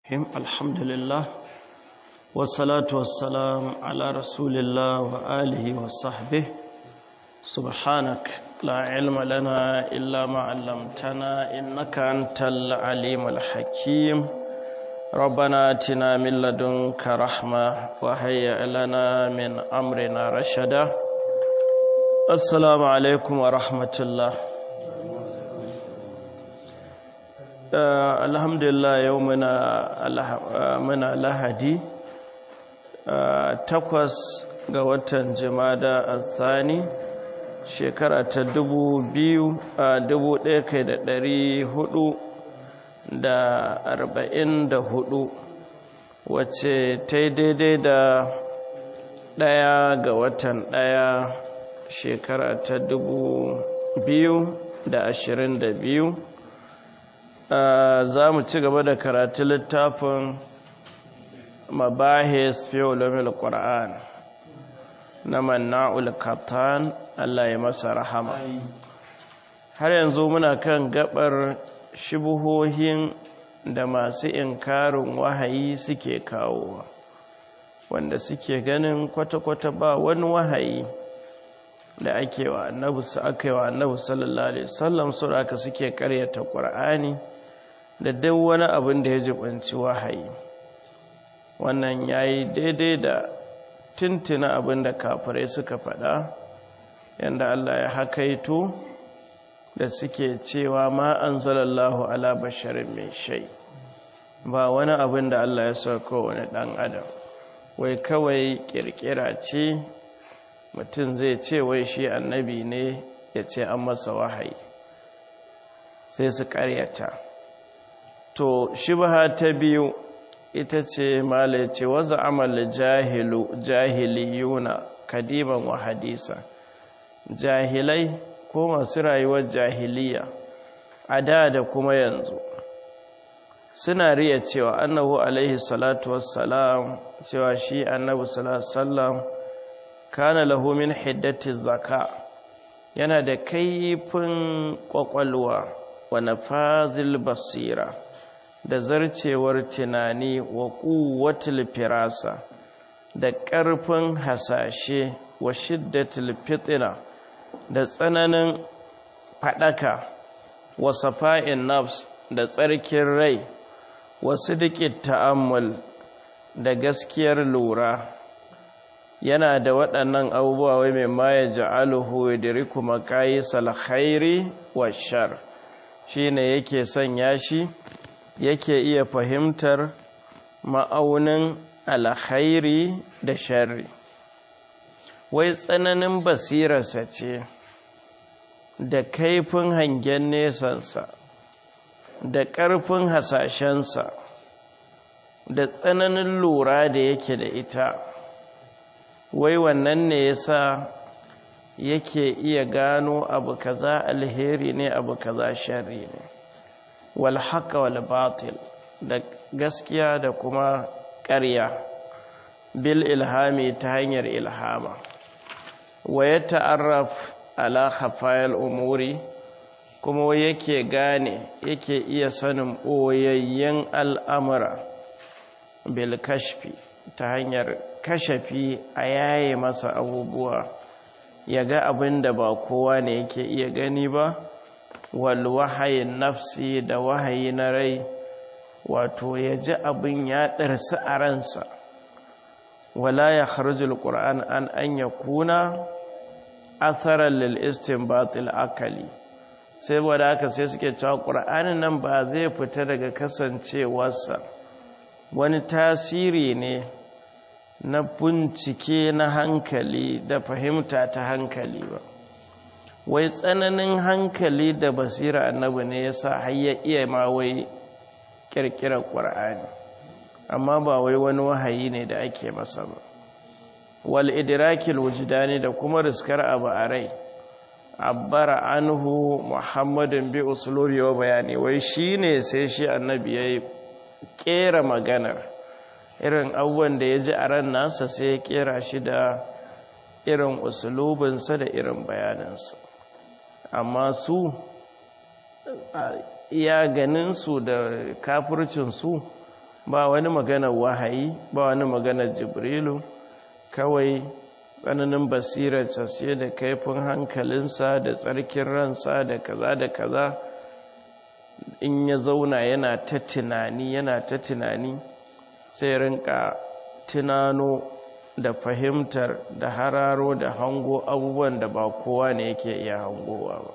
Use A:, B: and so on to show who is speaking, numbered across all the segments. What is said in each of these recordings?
A: الرحيم الحمد لله والصلاة والسلام على رسول الله وآله وصحبه سبحانك لا علم لنا إلا ما علمتنا إنك أنت العليم الحكيم ربنا آتنا من لدنك رحمة وهيئ لنا من أمرنا رشدا السلام عليكم ورحمة الله Uh, alhamdulillah yau muna, uh, muna lahadi uh, takwas ga watan jimada a tsani shekara ta dubu biyu a dubu ɗaya kai da ɗari hudu da arba'in da hudu wacce ta yi daidai da ɗaya ga watan ɗaya shekara ta dubu biyu da ashirin da biyu za mu ci gaba da karatu littafin mabahis fi ulumul qur'an na manna'ul katan Allah ya masa rahama har yanzu muna kan gabar shubuhohin da masu inkarin wahayi suke kawo wanda suke ganin kwata-kwata ba wani wahayi da ake wa annabi su aka yi wa annabi sallallahu alaihi wasallam su aka suke karyata qur'ani da duk wani abin da ya jibanci wahayi wannan ya yi daidai da tuntuna abin da kafirai suka faɗa yadda Allah ya hakaito da suke cewa ma an zalallahu ala basharin mai shai ba wani abin da Allah ya sauka wani ɗan adam wai kawai ƙirƙira ce mutum zai ce wai shi annabi ne ya ce an masa wahayi sai su ƙaryata to shibha ta biyu ita ce mala ce waza amal jahilu jahiliyuna kadiban wa hadisa jahilai ko masu rayuwar jahiliya a da da kuma yanzu suna riya cewa annahu alaihi salatu wassalam cewa shi annabi salatu wassalam kana lahu min hiddati zaka yana da kaifin kwakwalwa wa nafazil basira da zarcewar tunani wa kuwatul firasa da ƙarfin hasashe wa shiddatul fitina da tsananin fadaka wa safa'in nafs da tsarkin rai wa sidiqit ta'ammul da gaskiyar lura yana da waɗannan abubuwa wai mai ma ya ja'aluhu yadriku maqayisal khairi wa shar shine yake sanya shi yake iya fahimtar ma'aunin alkhairi da sharri wai tsananin basirarsa ce da kaifin hangen nesansa da ƙarfin hasashensa da tsananin lura da yake da ita wai wannan ne yasa yake iya gano abu kaza alheri ne abu kaza sharri ne wal haqqa wal batil da gaskiya da kuma ƙarya bil ilhami ta hanyar ilhama wa ya ta'arraf ala khafayal umuri kuma yake gane yake iya sanin ɓoyayyen al'amura bil kashfi ta hanyar kashafi a yaye masa abubuwa ya ga abin da ba kowa ne yake iya gani ba wal wahayin nafsi da wahayi na rai wato ya ji abin ya ɗarsi a ransa wala ya harjul ƙura'an an an ya kuna asarar lil'istin batil akali sai wadda aka sai suke cewa ƙura'anin nan ba zai fita daga kasancewarsa wani tasiri ne na bincike na hankali da fahimta ta hankali ba wai tsananin hankali da basira annabi ne ya sa har ya iya ma wai kirkirar ƙwar'ani amma ba wai wani wahayi ne da ake masa ba wal idrakil wujdani da kuma riskar abu a rai abbara anhu muhammadin bi usulubi wa bayani wai shine sai shi annabi yayi kera maganar irin abubuwan da ya ji a ran nasa sai ya kera shi da irin usulubinsa da irin bayaninsa amma su iya ganinsu da kafircinsu ba wani maganar wahayi ba wani maganar jibrilu kawai tsananin basirarsa ce da kaifin hankalinsa da tsarkin ransa da kaza da kaza in ya zauna yana ta tunani yana ta tunani sai rinka tunano da fahimtar da hararo da hango abubuwan da ba kowa ne yake iya hangowa ba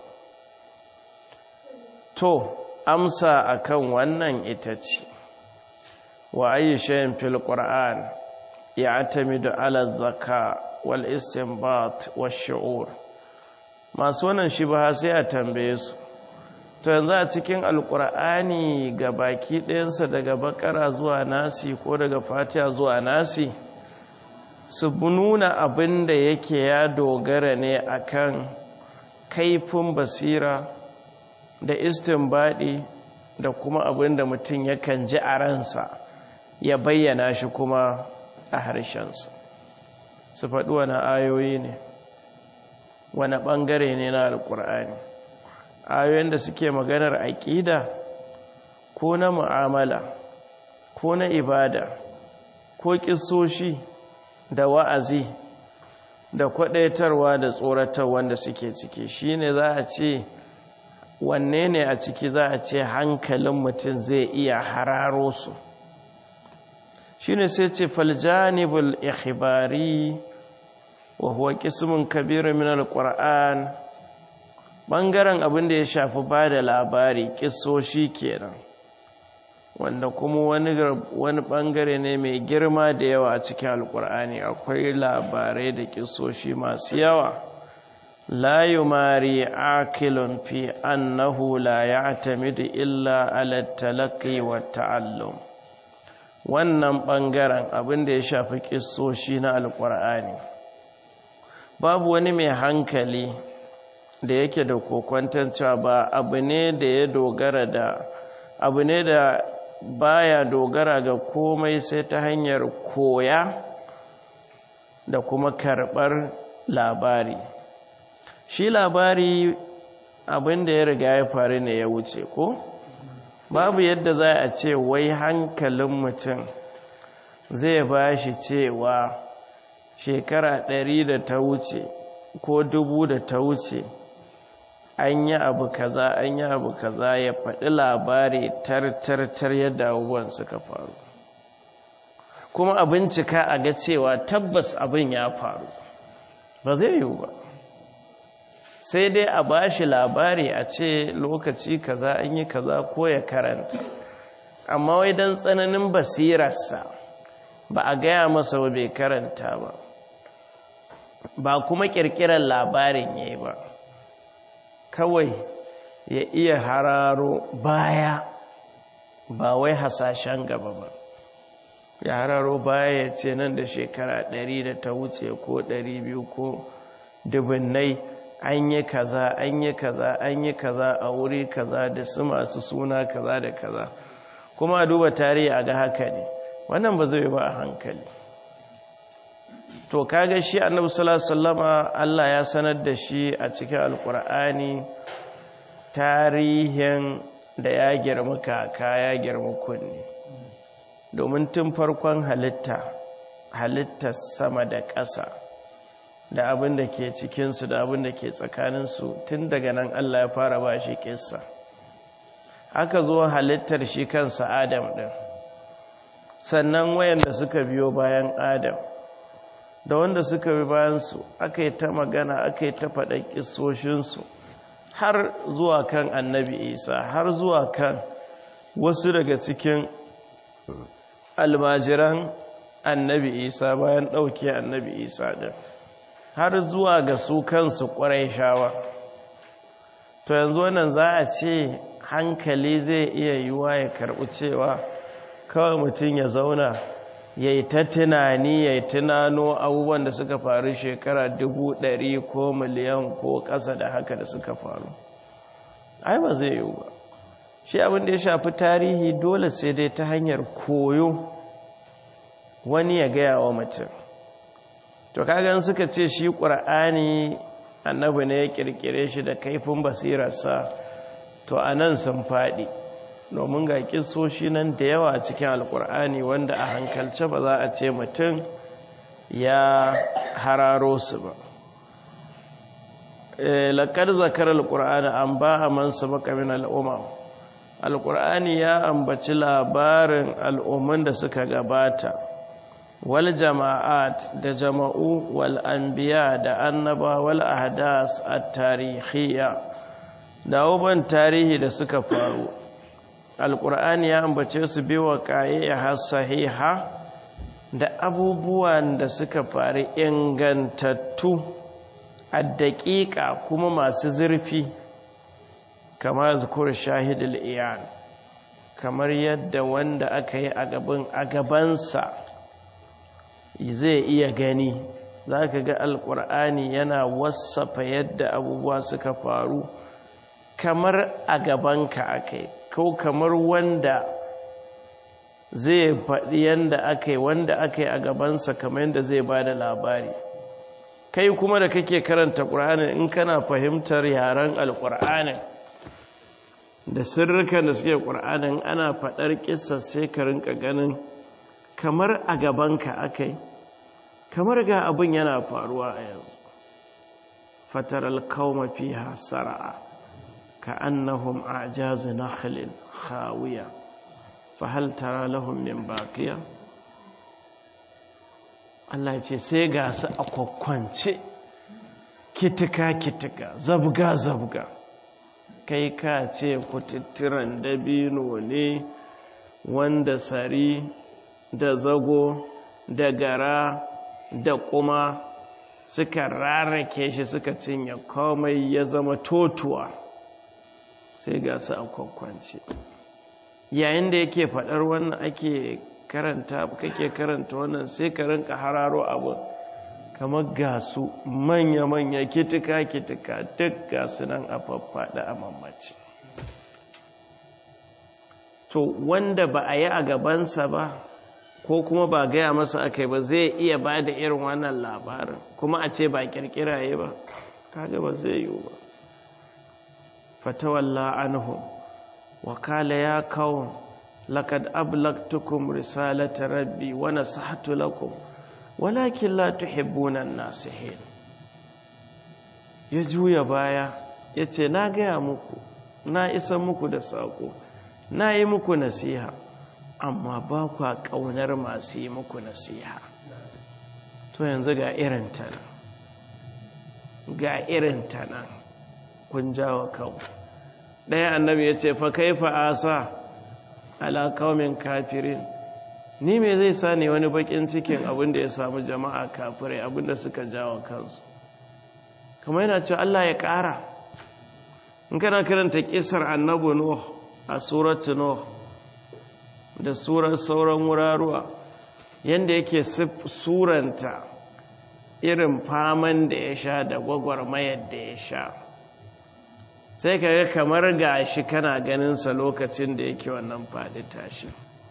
A: to amsa akan wannan ita ce wa ayi shayin fil qur'an ya'tamidu ala zaka wal istinbat wash shu'ur masu wannan shibha sai a tambaye su to yanzu a cikin alqur'ani ga baki ɗayansa daga bakara zuwa nasi ko daga fatiha zuwa nasi su nuna abin da yake ya dogara ne akan kaifin basira da istinbadi da kuma abin da mutum yakan ji a ransa ya bayyana shi kuma a harshensa su faɗi wani ayoyi ne wani ɓangare ne na alƙur'ani ayoyin da suke maganar aƙida ko na mu'amala ko na ibada ko ƙisoshi da wa'azi da kwaɗaitarwa da tsoratar wanda suke ciki shi ne za a ce wanne ne a ciki za a ce hankalin mutum zai iya hararo su shi ne sai ce faljanibul ikhibari wa huwa qismun kabir min alquran bangaren abin da ya shafi ba da labari kissoshi kenan wanda kuma wani wani bangare ne mai girma da yawa a cikin alkur'ani akwai labarai da kissoshi masu yawa la yumari akilun fi annahu la ya'tamidu illa ala talaqqi wa ta'allum wannan bangaren abin da ya shafi kissoshi na alkur'ani babu wani mai hankali da yake da kokwantar cewa ba abu ne da ya dogara da abu ne da baya dogara ga komai sai ta hanyar koya da kuma karɓar labari shi labari abin da ya riga ya faru ne ya wuce ko babu yadda za a ce wai hankalin mutum zai ba shi cewa shekara ɗari da ta wuce ko dubu da ta wuce an yi abu kaza an yi abu kaza ya faɗi labari tar-tar-tar yadda abubuwan suka faru kuma a bincika a ga cewa tabbas abin ya faru ba zai yiwu ba sai dai a ba shi labari a ce lokaci kaza an yi kaza ko ya karanta amma wai don tsananin basirarsa ba a gaya masa ba bai karanta ba ba kuma ƙirƙirar labarin ya yi ba kawai ya iya hararo baya ba wai hasashen gaba ba ya hararo baya ya ce nan da shekara ɗari da ta wuce ko ɗari biyu ko dubinnai an yi kaza an yi kaza an yi kaza a wuri kaza da su masu suna kaza da kaza kuma a duba tarihi a ga haka ne wannan ba zai ba a hankali to kaga shi annabi sallallahu alaihi wasallama Allah ya sanar da shi a cikin alkur'ani tarihin da ya girma kaka ya girma kunni domin tun farkon halitta halittar sama da ƙasa da abin da ke cikinsu da abin da ke tsakaninsu tun daga nan Allah ya fara ba shi ƙissa aka zo halittar shi kansa adam ɗin sannan wayanda suka biyo bayan adam da wanda suka bi bayansu aka yi ta magana aka yi ta faɗa ƙisoshinsu har zuwa kan annabi isa har zuwa kan wasu daga cikin almajiran annabi isa bayan ɗauke annabi isa ɗin har zuwa ga su kansu ƙwarai shawa to yanzu wannan za a ce hankali zai iya yiwa ya karɓi cewa kawai mutum ya zauna ya yi ta tunani ya yi tunano abubuwan da suka faru shekara dubu ɗari ko miliyan ko ƙasa da haka da suka faru ai ba zai yiwu ba shi abin da ya shafi tarihi dole sai dai ta hanyar koyo wani ya gaya wa mutum to kagan suka ce shi ƙur'ani annabi ne ya ƙirƙire shi da kaifin basirarsa to a nan sun faɗi domin ga kisoshi nan da yawa a cikin alkur'ani wanda a hankalce ba za a ce mutum ya hararo su ba laƙar zakar alkur'ani an ba a mansa makamin al'umma alkur'ani ya ambaci labarin al'umman da suka gabata wal jama'at da jama'u wal anbiya da annaba wal ahdas at-tarihiyya da abubuwan tarihi da suka faru alkur'ani ya ambace su bi wa har sahiha da abubuwan da suka faru ingantattu a daƙiƙa kuma masu zurfi kamar zukur shahidul iyan kamar yadda wanda aka yi a gabansa zai iya gani za ka ga alkur'ani yana wasafa yadda abubuwa suka faru kamar a gabanka aka yi ko kamar wanda zai faɗi yadda aka yi wanda aka yi a gabansa kamar yadda zai ba da labari kai kuma da kake karanta ƙur'anin in kana fahimtar yaren alƙur'anin da sirrikan da suke ƙur'anin ana faɗar ƙisa sai ka rinka ganin kamar a gabanka aka yi kamar ga abin yana faruwa a yanzu fatar alkauma fiha sara'a كأنهم أعجاز نخل خاوية فهل ترى لهم من باقية Allah ce sai ga su a kwakwance kitika-kitika zabga-zabga kai ka ce kututturan dabino ne wanda sari da zago da gara da kuma suka rarrake shi suka cinye komai ya zama totuwa sai ga su a kwakwance yayin da yake faɗar wannan ake karanta kake karanta wannan sai ka rinka hararo abu kamar ga su manya-manya kitika-kitika duk ga su nan a faffaɗa a mamaci to wanda ba a yi a gabansa ba ko kuma ba gaya masa aka ba zai iya ba da irin wannan labarin kuma a ce ba kirkiraye ba kaga ba zai yiwu ba فتولى عنهم وقال يا قوم لقد أبلغتكم رسالة ربي ونصحت لكم ولكن لا تحبون الناصحين يجوي بايا yace na gaya muku na isa muku da saƙo na yi muku nasiha amma ba kwa ƙaunar masu yi muku nasiha to yanzu ga irin ta nan ga irin ta nan kun jawo kawo ɗaya annabi ya ce fa kaifa asa ala kaumin kafirin ni me zai sa ne wani bakin cikin abin da ya samu jama'a kafirai abin da suka jawo kansu kamar yana cewa Allah ya ƙara in kana karanta kisar annabi nuh a suratu nuh da surar sauran wuraruwa yanda yake suranta irin faman da ya sha da gwagwarmayar da ya sha sai ka ga kamar gashi kana ganinsa lokacin da yake wannan faɗi tashi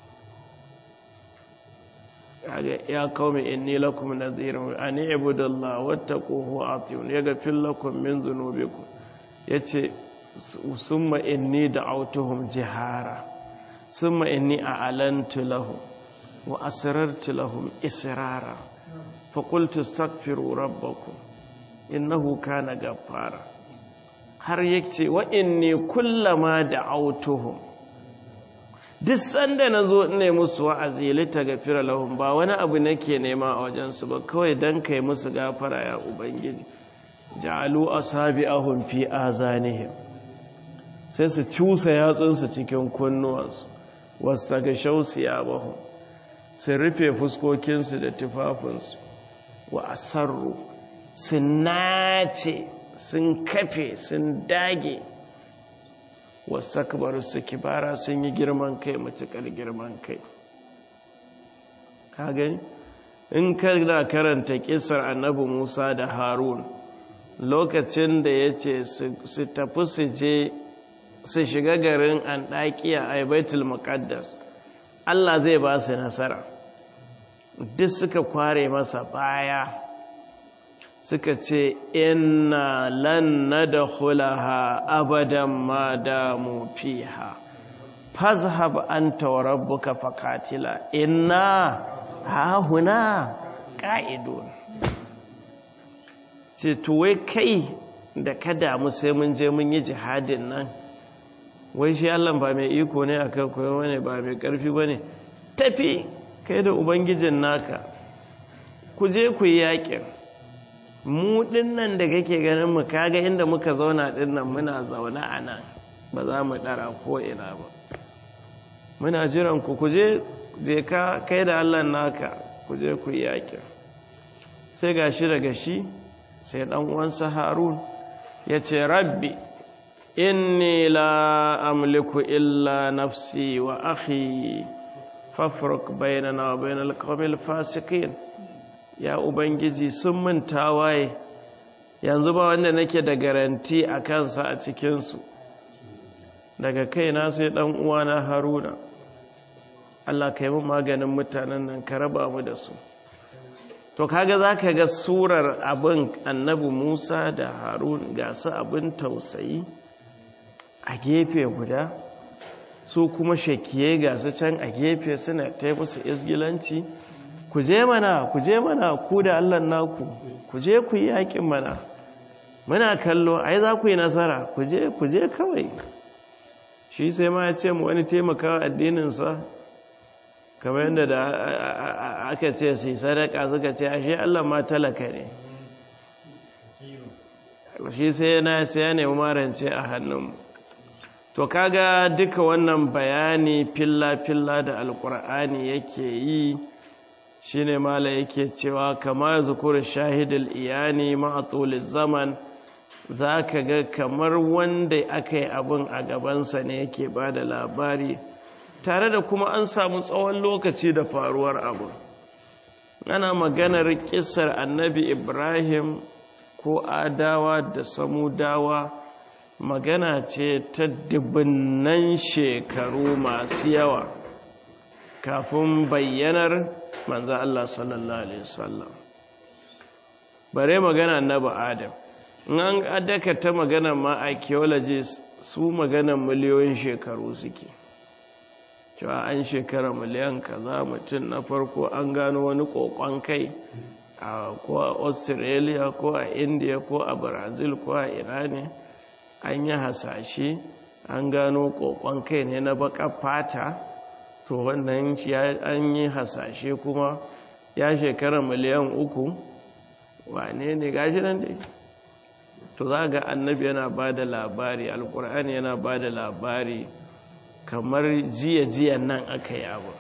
A: ya kawai inni lakum nadhirun an ibudallah wattaquhu atiyun yaghfir lakum min dhunubikum yace summa inni da'awtuhum jihara summa inni a'lantu lahum wa asrartu lahum israra fa qultu astaghfiru rabbakum innahu kana ghaffara har yake wa inni kullama da'awtuhum duk sanda na zo ne musu wa'azi lita gafira lahum ba wani abu nake nema a wajensu ba kawai don kai musu gafara ya ubangiji ja'alu asabi'ahum fi azanihim sai su cusa yatsunsu cikin kunnuwansu wasu ga shausu ya bahu su rufe fuskokinsu da tufafinsu wa asarru sun nace sun kafe sun dage wasu akabar su kibara sun yi girman kai matuƙar girman kai ka gani in kana karanta kisar annabi musa da harun lokacin da ya ce su tafi su je su shiga garin an ɗaƙiya a baitul muqaddas allah zai ba su nasara duk suka kware masa baya suka ce inna lan nadkhulaha abadan ma damu fiha fazhab anta wa rabbuka fakatila inna ha huna qa'idun ce to wai kai da ka damu sai mun je mun yi jihadin nan wai shi Allah ba mai iko ne akan koyo ne ba mai karfi bane tafi kai da ubangijin naka ku je ku yi yakin mu dinnan da kake ganin mu kaga inda muka zauna dinnan muna zaune a nan ba za mu dara ko ina ba muna jiran ku ku je je ka kai da Allah naka ku je ku yi yakin sai gashi daga shi sai dan uwansa Harun ya ce rabbi inni la amliku illa nafsi wa akhi fafruk bainana wa bainal qawmil fasiqin ya ubangiji sun min tawaye yanzu ba wanda nake da garanti a kansa a cikin su daga kaina sai dan uwana Haruna Allah kai mu maganin mutanen nan ka raba mu da su to kaga zaka ga surar abin annabi Musa da Harun ga su abin tausayi a gefe guda su kuma shakiye ga su can a gefe suna ta musu isgilanci ku je mana ku je mana ku da Allah naku ku je ku yi yakin mana muna kallo ai za ku yi nasara ku je ku je kawai shi sai ma ya ce mu wani taimakawa addininsa kamar yadda da aka ce su sadaka suka ce ashe Allah ma talaka ne shi sai yana sai ya nemi marance a hannunmu to kaga duka wannan bayani filla-filla da alkur'ani yake yi shine mala yake cewa kama zukuri shahidul iyani ma'atulil zaman za ka ga kamar wanda aka yi abin a gabansa ne yake ba da labari tare da kuma an samu tsawon lokaci da faruwar abu ana maganar kisar annabi ibrahim ko adawa da samudawa magana ce ta dubunnan shekaru masu yawa kafin bayyanar manzan Allah sallallahu Alaihi wasallam bare magana annabi adam in an adaka ta magana ma archaeologists su maganan miliyoyin shekaru suke cewa an shekara miliyan kaza mutum na farko an gano wani kokon kai a ko a australia ko a india ko a brazil ko a irani an yi hasashe an gano kokon kai ne na baka fata to wannan an yi hasashe kuma ya shekara miliyan uku wane ne gashi nan dai to za ga annabi yana ba da labari alkur'ani yana ba da labari kamar jiya-jiyan nan aka yi abu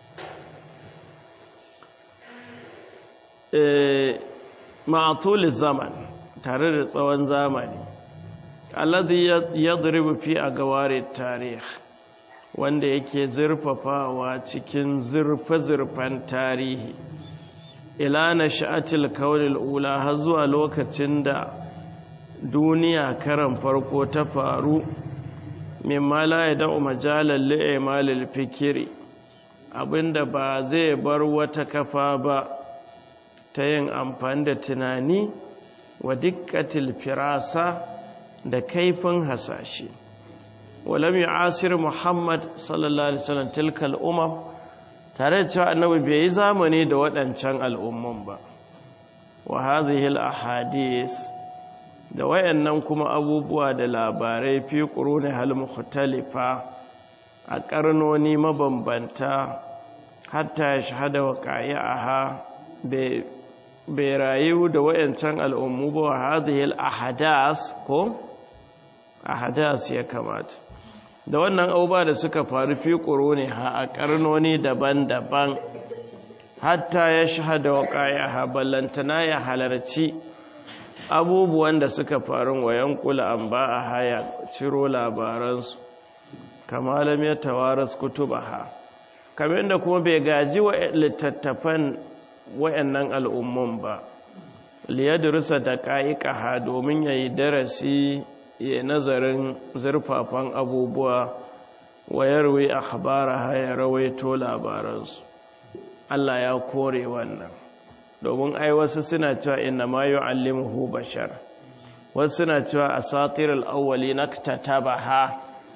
A: ma'atuli zaman tare da tsawon zamani alladhi yadribu fi agawari tarih wanda yake zurfafawa cikin zurfe-zurfen tarihi ila na sha'atil kaunil ula har zuwa lokacin da duniya karan farko ta faru mimma la ya da'u majalar li'imalil fikiri abinda ba zai bar wata kafa ba ta yin amfani da tunani wa dikkatil firasa da kaifin hasashe walam yu'asir muhammad sallallahu alaihi wasallam tilkal umam tare da cewa annabi bai yi zamani da waɗancan al'umman ba wa hadhihi al ahadith da wayannan kuma abubuwa da labarai fi quruni hal mukhtalifa a karnoni mabambanta hatta ya shahada wa qa'i'aha bai rayu da wayancan al'ummu ba wa hadhihi al ahadas ko ahadas ya kamata da wannan abubuwa da suka faru fi quruni ha a karnoni daban-daban hatta ya shahada wa qa'i'aha ballantana ya halarci abubuwan da suka faru wa yankula an ba a haya ciro labaransu kamalam ya tawaras kutubaha kamar da kuma bai gaji wa littattafan wayannan al'ummun ba liyadrusa da ha domin yayi darasi ya nazarin zurfafan abubuwa wa yarwi akhbaraha ya rawaito labaransu Allah ya kore wannan domin ai wasu suna cewa inna ma yu'allimuhu bashar wasu suna cewa asatirul awwali naktatabaha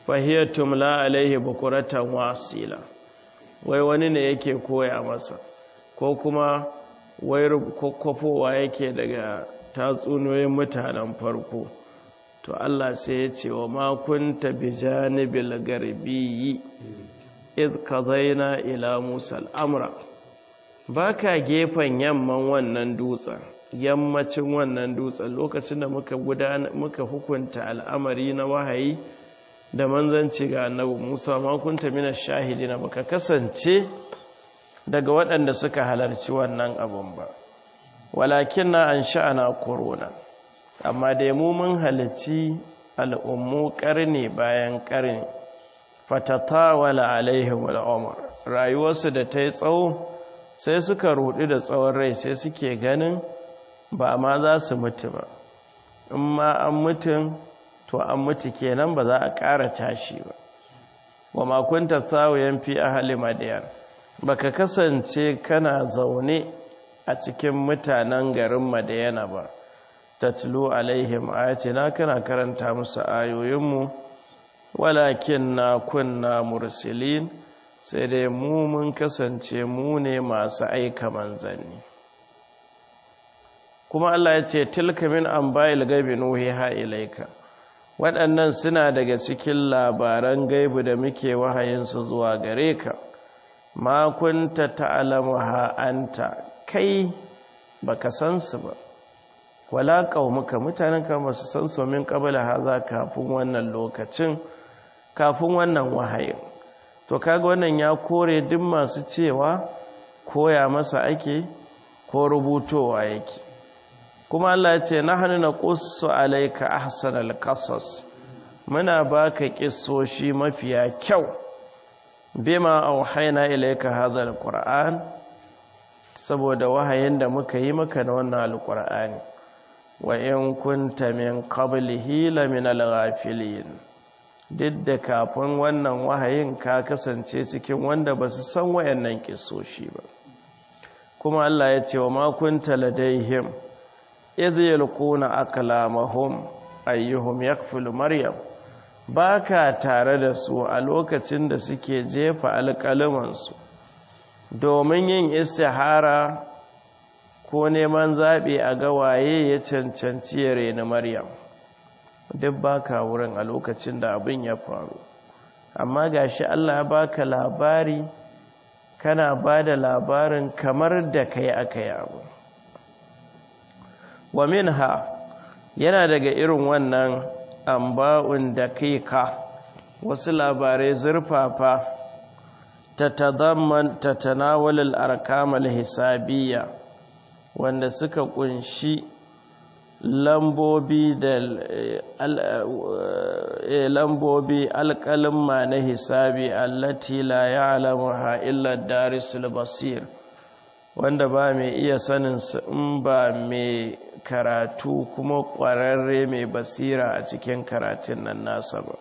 A: fahiyar tumla alaihi bukuratan wasila wai wani ne yake koya masa ko kuma wai kwakwafowa yake daga tatsuniyoyin mutanen farko to Allah sai ya ce wa makunta bi janibil garbi iz kazaina ila musa al'amra ba ka gefen yamman wannan dutsen yammacin wannan dutsen lokacin da muka muka hukunta al'amari na wahayi da manzanci ga annabi Musa ma kunta mina shahidina baka kasance daga waɗanda suka halarci wannan abun ba walakin na an sha'ana korona amma dai mu mun halarci al'ummu ƙarni bayan ƙarni fatatawala alaihim al'umar rayuwarsu da ta yi tsawo sai suka rudu da tsawon rai sai suke ganin ba ma za su mutu ba in ma an mutum to an mutu kenan ba za a ƙara tashi ba wa makunta tsawoyen fi ahali madiyar baka kasance kana zaune a cikin mutanen garin madiyana ba tatlu alaihim ayatina kana karanta musu ayoyinmu walakin na kunna mursilin sai dai mu mun kasance mu ne masu aika manzanni kuma Allah ya ce tilka min anba'il gaibi nuhiha ilaika waɗannan suna daga cikin labaran gaibu da muke wahayinsu zuwa gare ka ma kunta ta'lamuha anta kai baka san su ba wala qaumuka mutanen ka ba su san su min qabla haza kafin wannan lokacin kafin wannan wahayin to kaga wannan ya kore duk masu cewa koya masa ake ko rubutowa yake kuma Allah ya ce nahnu naqussu alayka ahsanal qasas muna baka kissoshi mafiya kyau bima auhayna ilayka hadha alquran saboda wahayin da muka yi maka na wannan alqur'ani wa in kunta min qablihi la min alghafilin duk da kafin wannan wahayin ka kasance cikin wanda ba su san wayannan kissoshi ba kuma Allah ya ce wa ma kunta ladaihim idh yalquna aklamahum ayyuhum yakfulu maryam baka tare da su a lokacin da suke jefa alƙalumansu domin yin istihara ko neman zaɓi a ga waye ya cancanci ya reni maryam duk baka wurin a lokacin da abin ya faru amma gashi Allah ya baka labari kana ba da labarin kamar da kai aka yi abu wa minha yana daga irin wannan amba'un da ka wasu labarai zurfafa ta tazamman ta tanawalin arkamal hisabiyya wanda suka kunshi lambobi da lambobi alƙalin na hisabi allati la ya'lamuha illa darisul basir wanda ba mai iya sanin su in ba mai karatu kuma ƙwararre mai basira a cikin karatun nan nasa ba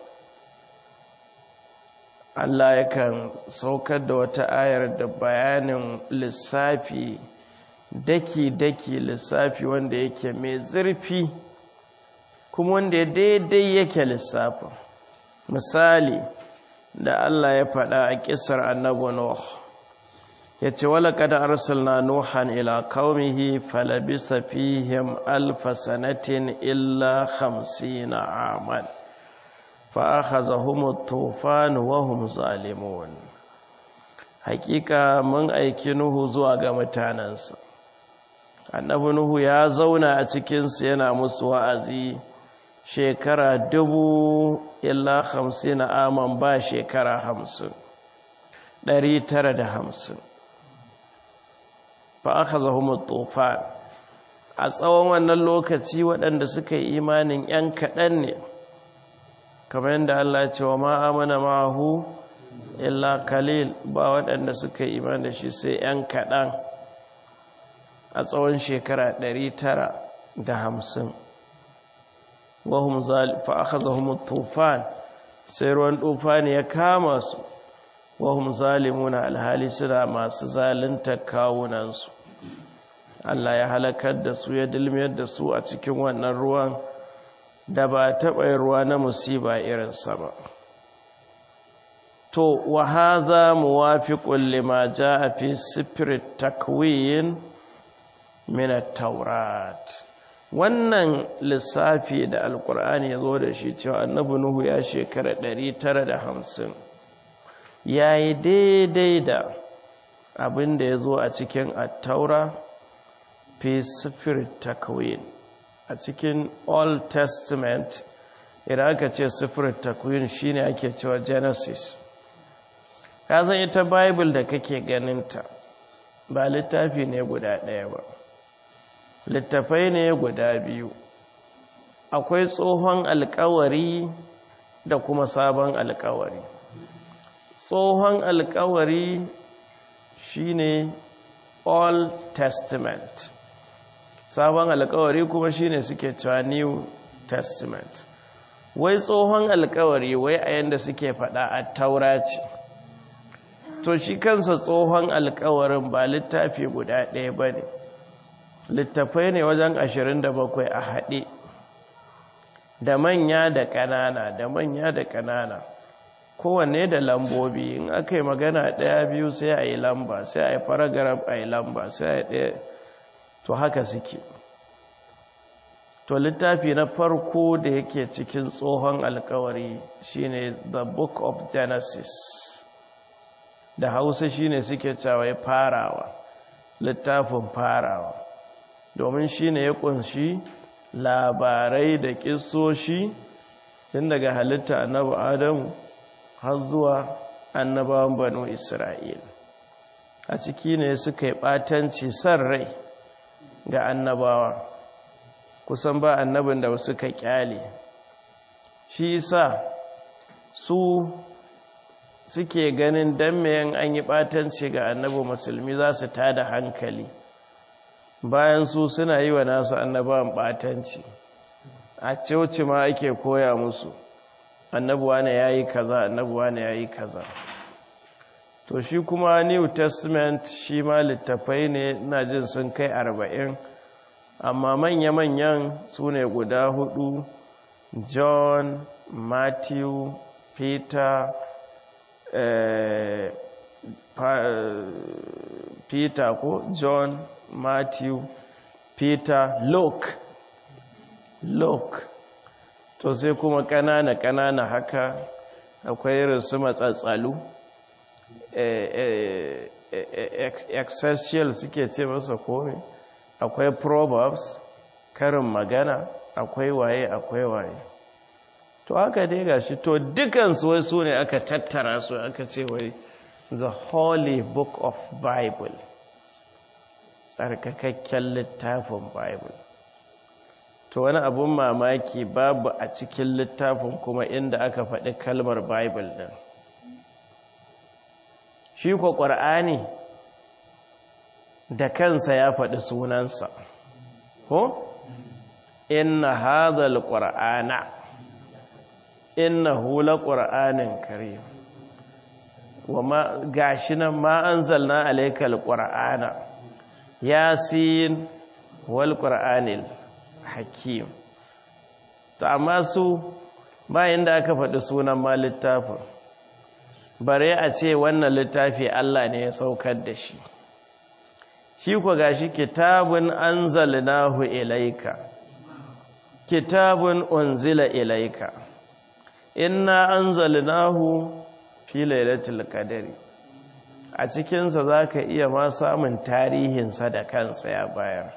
A: Allah yakan saukar da wata ayar da bayanin lissafi daki-daki lissafi wanda yake mai zurfi kuma wanda ya daidai yake lissafin misali da Allah ya faɗa a ƙisar annabu Nuh ya ce wala kada arsalna nuhan ila qaumihi falabisa fihim alfa sanatin illa khamsina aman fa akhazahum at-tufan wa hum zalimun hakika mun aiki nuhu zuwa ga mutanansa annabi nuhu ya zauna a cikin su yana musu wa'azi shekara dubu illa hamsin aman ba shekara hamsin ɗari tara da hamsin fa aka zahumu tufan a tsawon wannan lokaci waɗanda suka yi imanin ‘yan kaɗan ne kamar yadda Allah ce wa ma'amana mahu illa kalil ba waɗanda suka yi imanin da shi sai ‘yan kaɗan a tsawon shekara ɗari tara da hamsin wahum fa aka zahumu tufan sai ruwan tufani ya kama su wahum zalimuna alhali suna masu zalunta kawunansu Allah ya halakar da su ya dilmiyar da su a cikin wannan ruwan da ba taɓa ruwa na musiba irinsa ba to wa hadha muwafiqun lima jaa fi sifr takwin min at-taurat wannan lissafi da alkur'ani ya zo da shi cewa annabi nuhu ya shekara 950 yayi daidai da abin da ya zo a cikin at-taura fi sifr takwin a cikin old testament idan aka ce sifir takwin shine ake cewa genesis ka san ita bible da kake ganinta ba littafi ne guda ɗaya ba littafai ne guda biyu akwai tsohon alkawari da kuma sabon alkawari tsohon alkawari shine old testament sabon alkawari kuma shine suke cewa new testament wai tsohon alkawari wai a yanda suke fada a taura ce to shi kansa tsohon alkawarin ba littafi guda ɗaya ba ne littafai ne wajen 27 a haɗe da manya da ƙanana da manya da ƙanana kowanne da lambobi in aka yi magana ɗaya biyu sai a yi lamba sai a yi paragraph a yi lamba sai a yi ɗaya to haka suke to littafi na farko da yake cikin tsohon alkawari shine the book of genesis da hausa shine suke cewa farawa littafin farawa domin shine ya kunshi labarai da kisoshi tun daga halitta annabi adamu har zuwa annabawan banu isra'il a ciki ne suka yi ɓatanci san rai ga annabawa kusan ba annabin da suka kyale shi isa su suke ganin dan mayan an yi ɓatanci ga annabi musulmi za su tada hankali bayan su suna yi wa nasu annabawan ɓatanci a coci ma ake koya musu annabuwa ne ya yi kaza annabuwa ne ya yi kaza to shi kuma new testament shi ma littafai ne na jin sun kai arba'in amma manya-manyan su ne guda hudu john matthew peter eh, peter ko john matthew peter luke luke to sai kuma ƙanana-ƙanana haka akwai irin su matsatsalu excessial suke ce masa kome akwai proverbs karin magana akwai waye akwai waye to haka dai gashi to dukansu wai su ne aka tattara su aka ce wai the holy book of bible tsarkakakken littafin bible to wani abun mamaki babu a cikin littafin kuma inda aka faɗi kalmar bible ɗin shi ko ƙwar'ani da kansa ya faɗi sunansa ko inna hadhal qur'ana innahu laqur'anin karim wama gashi nan ma anzalna alaykal qur'ana yasin wal qur'anil hakim to amma su bayan da aka faɗi sunan ma littafin bare a ce wannan littafi Allah ne ya saukar da shi shi ku gashi kitabun anzalnahu ilaika kitabun unzila ilaika inna anzalnahu fi lailatul qadri a cikinsa zaka iya ma samun tarihinsa da kansa ya bayar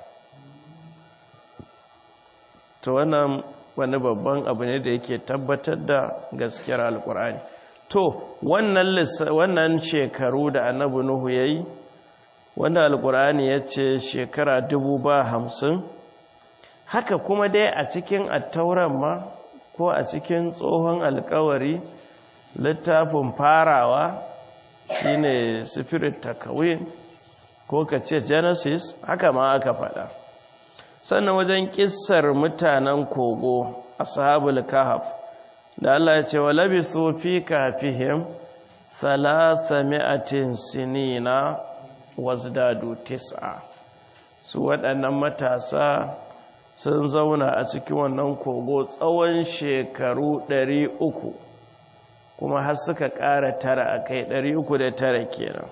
A: to wannan wani babban abu ne da yake tabbatar da gaskiyar alkur'ani to wannan wannan shekaru da annabi nuhu yayi wanda alkur'ani ya ce shekara dubu ba hamsin haka kuma dai a cikin attauran ma ko a cikin tsohon alkawari littafin farawa shine spirit takawin ko ka ce genesis haka ma aka faɗa sannan wajen kissar mutanen kogo ashabul kahf da Allah ya ce wa labisu fi kafihim salasami'atin sinina wazdadu tis'a su waɗannan matasa sun zauna a cikin wannan kogo tsawon shekaru ɗari uku kuma har suka ƙara tara a kai 309 kenan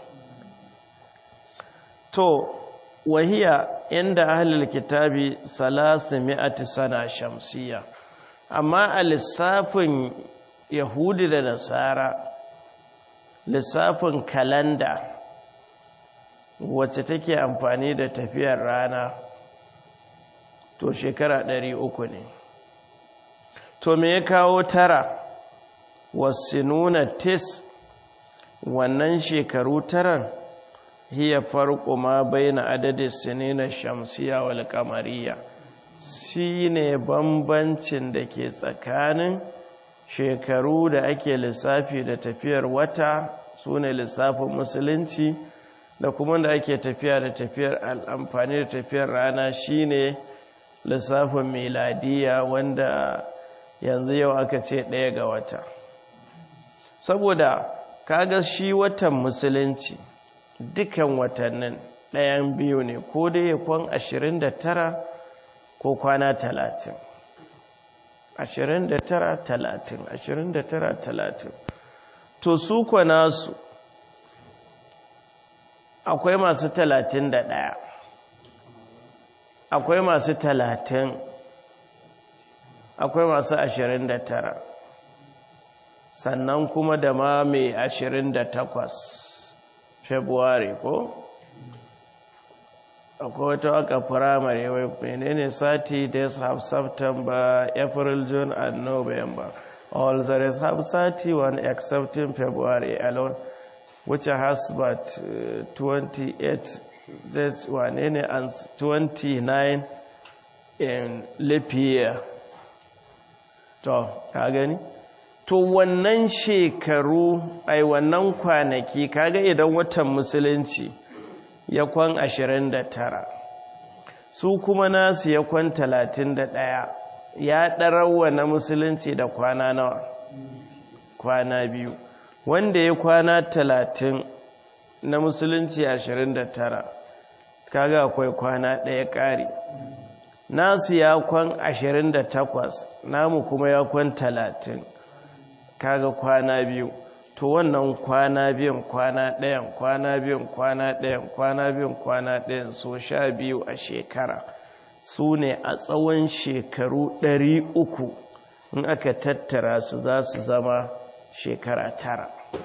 A: to wahiya inda ahlul kitabi salasu mi'ati sana shamsiya amma a lissafin yahudi da nasara lissafin kalanda wacce take amfani da tafiyar rana to shekara ɗari uku ne to me ya kawo tara wasu nuna tis wannan shekaru taran hiya farko ma baina adadin sinina shamsiya wal kamariya shine bambancin da ke tsakanin shekaru da ake lissafi da tafiyar wata sune lissafin musulunci da kuma da ake tafiya da tafiyar amfani da tafiyar rana shine lissafin miladiya wanda yanzu yau aka ce ɗaya ga wata saboda kaga shi watan musulunci dukan watannin ɗayan biyu ne ko dai ya kwan 29 ko kwana 30 29 30 29 30 to su kwana su akwai masu 31 akwai masu 30 akwai masu 29 sannan kuma da ma mai 28 february ko akwai wata waka firamare wai menene sati days have september april june and november all the rest have 31 excepting february alone which has but uh, 28 that's wane ne and 29 in leap year to ka gani to wannan shekaru ai wannan kwanaki kaga idan watan musulunci ya kwan 29 su kuma nasu ya kwan 31 ya ɗarawa na musulunci da kwana nawa kwana biyu wanda ya kwana 30 na musulunci 29 kaga akwai kwana ɗaya ƙari nasu ya kwan 28 namu kuma ya kwan 30 kaga kwana biyu to wannan kwana biyan kwana ɗayan kwana biyan kwana ɗayan kwana biyan kwana ɗayan so sha biyu a shekara su ne a tsawon shekaru ɗari uku in aka tattara su za su zama shekara tara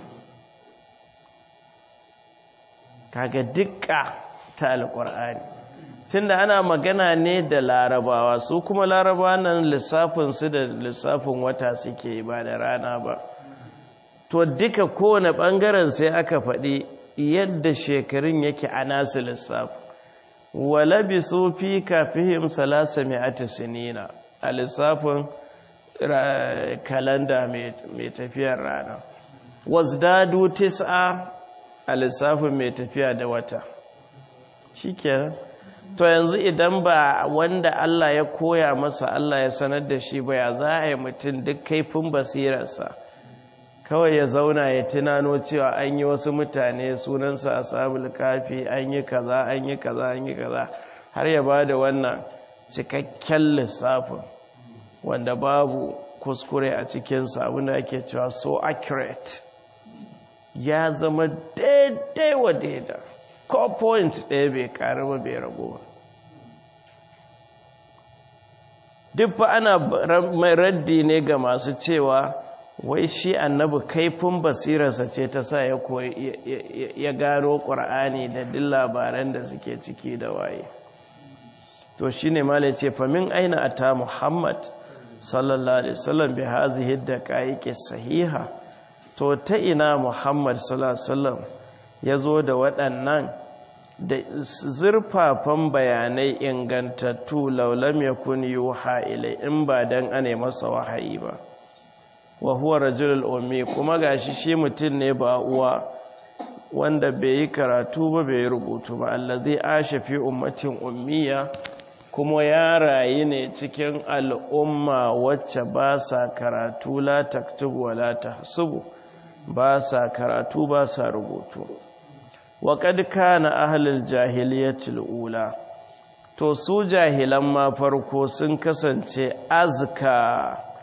A: kaga dukka ta alƙur'ani tunda ana magana ne da larabawa su kuma larabawa nan lissafinsu da lissafin wata suke ba da rana ba to duka kowane ɓangaren sai aka faɗi yadda shekarun yake a nasu lissafi walabi su fi kafihim salasa mai sinina a lissafin kalanda mai tafiyar rana wasdadu tis'a a lissafin mai tafiya da wata shi to yanzu idan ba wanda Allah ya koya masa Allah ya sanar da shi ba ya za a yi mutum duk kaifin basirarsa kawai ya zauna ya tunano cewa an yi wasu mutane sunansa a sabul kafi an yi kaza an yi kaza an yi kaza har ya ba da wannan cikakken lissafin wanda babu kuskure a cikinsa abinda ake cewa so accurate ya zama daidai wa daidai ko point ɗaya bai ƙari ba bai rago ba duk fa ana mai raddi ne ga masu cewa wai shi annabi kaifin basirarsa ce ta sa ya ya gano ƙur'ani da duk labaran da suke ciki da waye to shi ne ma ce famin aina a ta muhammad sallallahu alaihi wasallam bi hazihi da ƙa'iƙe sahiha to ta ina muhammad sallallahu alaihi wasallam ya zo da waɗannan da zurfafan bayanai ingantattu laulam ya kun yi ilai in ba don ane masa wahayi ba wa huwa rajulul ummi kuma gashi shi mutum ne ba uwa wanda bai yi karatu ba bai yi rubutu ba allazi asha fi ummatin ummiya kuma ya rayu ne cikin al'umma wacce ba sa karatu la taktubu wa la tahsubu ba sa karatu ba sa rubutu wa kad kana ahlul jahiliyatil ula to su jahilan ma farko sun kasance azka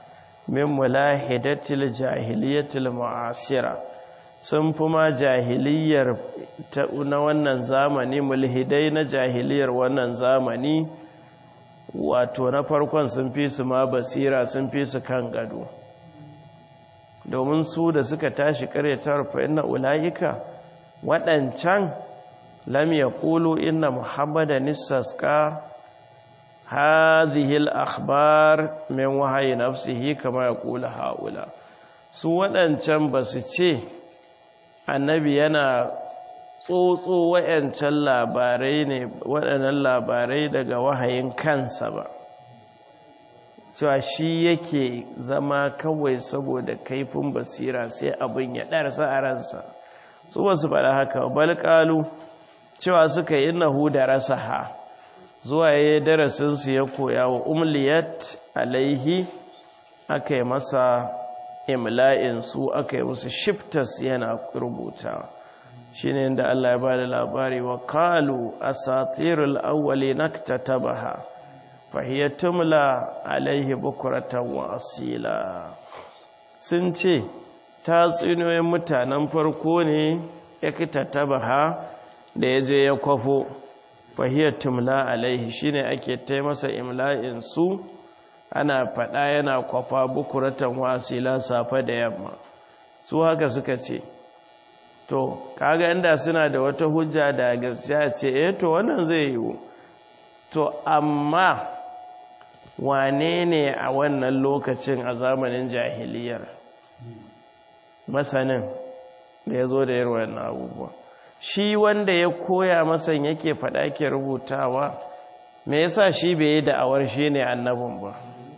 A: min mulahidatil jahiliyatil mu'asira sun fi ma jahiliyar na wannan zamani mulhidai na jahiliyar wannan zamani wato na farkon sun fi su ma basira sun fi su kan gado domin su da suka tashi karyatar fa inna ulaika waɗancan lam yaqulu inna muhammadan istaska hadhihi al-akhbar min wahyi nafsihi kama yaqulu haula su waɗancan ba su ce annabi yana tsotso wayancan labarai ne waɗannan labarai daga wahayin kansa ba cewa shi yake zama kawai saboda kaifin basira sai abin ya ɗarsa a ransa su wasu faɗa haka balƙalu cewa suka yi nahu da rasa ha zuwa ya darasinsu ya koya wa umliyat alaihi aka yi masa imla'insu aka yi musu shiftas yana rubutawa shi ne da Allah ya ba da labari wa kalu a satirul awwali naktatabaha fahiyar tumla alaihi bukuratan wa asila sun ce tatsuniyoyin mutanen farko ne ya kitatabaha da ya je ya kwafo fahiyar tumla alaihi shine ake taimasa imla'in su ana faɗa yana kwafa bukuratan wasila safe da yamma su haka suka ce to kaga inda suna da wata hujja da gaskiya ce eh to wannan zai yiwu to amma wane ne a wannan lokacin a zamanin jahiliyar masanin da ya zo da yarwar na abubuwa shi wanda ya koya masan yake faɗa ke rubutawa me yasa shi bai yi da'awar shi ne annabin ba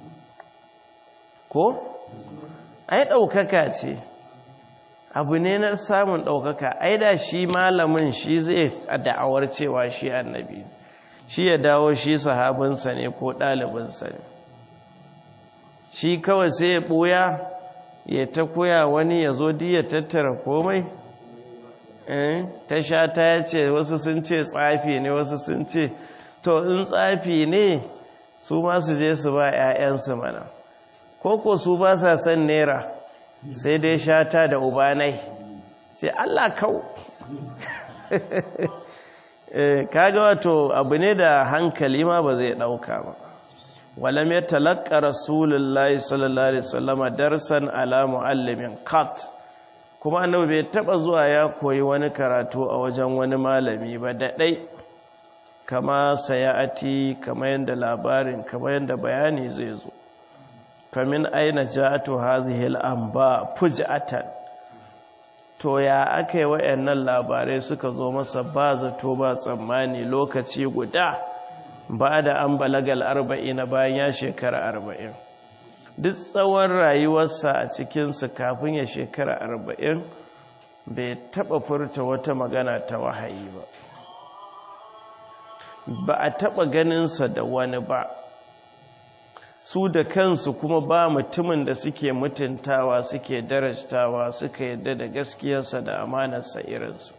A: ko ai ɗaukaka ce abu ne na samun ɗaukaka ai da shi malamin shi zai da'awar cewa shi annabi shi ya dawo shi sahabinsa ne ko ɗalibinsa ne shi kawai sai ya ɓuya ya ta koya wani ya zo ya tattara komai ta sha ta ya ce wasu sun ce tsafi ne wasu sun ce to in tsafi ne su masu je su ba 'ya'yansu mana koko su ba sa son nera sai dai shata da ubanai sai Allah kau kaga wato abu ne da hankali ma ba zai dauka ba walam ya talaqqa rasulullahi sallallahu alaihi wasallama darsan ala muallimin qat kuma annabi bai taba zuwa ya koyi wani karatu a wajen wani malami ba da dai kama sayati kama yanda labarin kama yanda bayani zai zo famin aina ja'atu hadhihi al-anba fuj'atan to ya akai wayannan labarai suka zo masa ba zato ba tsammani lokaci guda ba da an balagal 40 bayan ya shekara 40 duk tsawon rayuwarsa a cikin su kafin ya shekara 40 bai taba furta wata magana ta wahayi ba ba a taba ganinsa da wani ba su da kansu kuma ba mutumin da suke mutuntawa suke darajtawa suka yadda da gaskiyarsa da amanarsa irinsa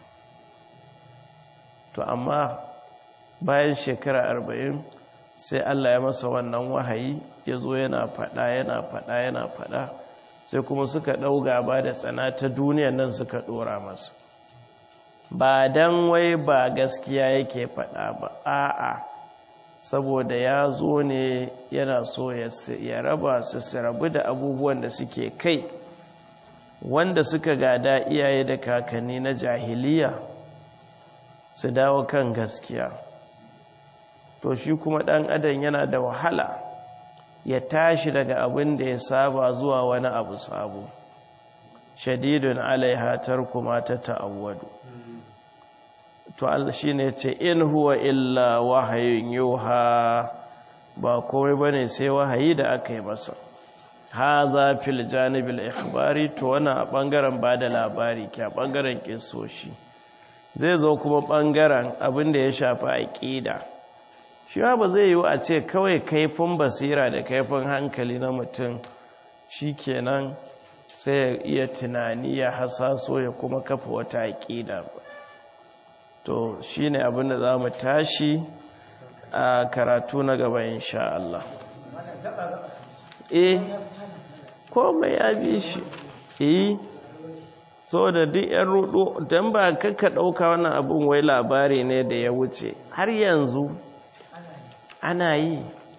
A: to amma bayan shekara arba'in sai Allah ya masa wannan wahayi ya zo yana fada yana fada yana fada sai kuma suka ɗau gaba da tsana ta duniyan nan suka ɗora masa ba don wai ba gaskiya yake fada ba a'a saboda ya zo ne yana so ya raba su su rabu da abubuwan da suke kai wanda suka gada iyaye da kakanni na jahiliya su dawo kan gaskiya to shi kuma ɗan adam yana da wahala ya tashi daga abin da ya saba zuwa wani abu sabo shadidun alaihatar kuma ta ta'awwadu to Allah shi ne ce in huwa illa wahayin yuha ba komai bane sai wahayi da aka yi masa haza fil janibil ikhbari to wannan a bangaren bada labari ke a bangaren kisoshi zai zo kuma bangaren abin da ya shafi aqida shi ba zai yi a ce kawai kaifin basira da kaifin hankali na mutum shikenan sai ya iya tunani ya hasaso ya kuma kafa wata aqida ba to shi ne abinda za mu tashi a karatu na gaba insha Allah eh komai ya bi shi eh so da duk yan rudu don ba kakka ɗauka wannan abin wai labari ne da ya wuce har yanzu ana yi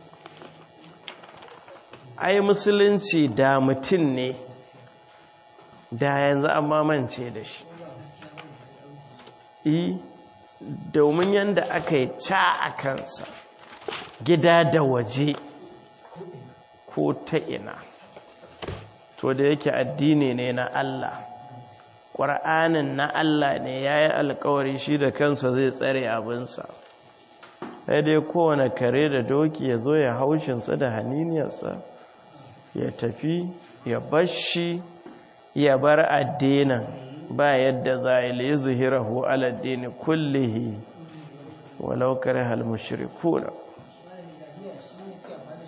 A: ai musulunci da mutum ne da yanzu an mamance da shi yi domin yadda aka yi ca a kansa gida da waje ko ta ina to da yake addini ne na Allah ƙwar'anin na Allah ne ya yi alkawari shi da kansa zai tsare abinsa sai dai kowane kare da doki ya zo ya haushinsa da haniniyarsa ya tafi ya bashi ya bar addinin ba yadda za a yi zuhirahu aladdini kullihi walau kare halmushirikuna